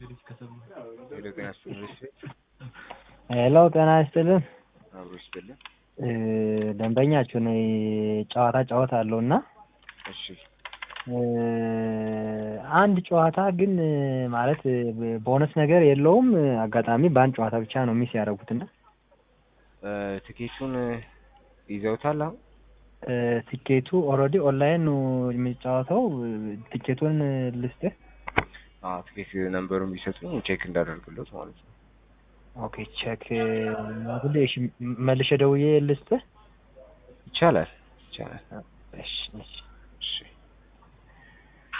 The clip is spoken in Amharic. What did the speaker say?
ሄሎ ጤና ይስጥልኝ። ሄሎ ጤና ይስጥልን። አብሮ ይስጥልን። እ ደንበኛችሁ ነኝ። ጨዋታ ጨዋታ አለው እና እሺ እ አንድ ጨዋታ ግን ማለት ቦነስ ነገር የለውም። አጋጣሚ በአንድ ጨዋታ ብቻ ነው ሚስ ያደረጉትና እ ትኬቱን ይዘውታል አሁን? እ ቲኬቱ ኦልሬዲ ኦንላይን ነው የሚጫወተው። ቲኬቱን ልስጥህ። አዎ ትኬት ነምበሩን ቢሰጡኝ ቼክ እንዳደርግለት ማለት ነው። ኦኬ ቼክ ሁሌ እሺ፣ መልሼ ደውዬ ልስጥህ። ይቻላል ይቻላል። እሺ እሺ እሺ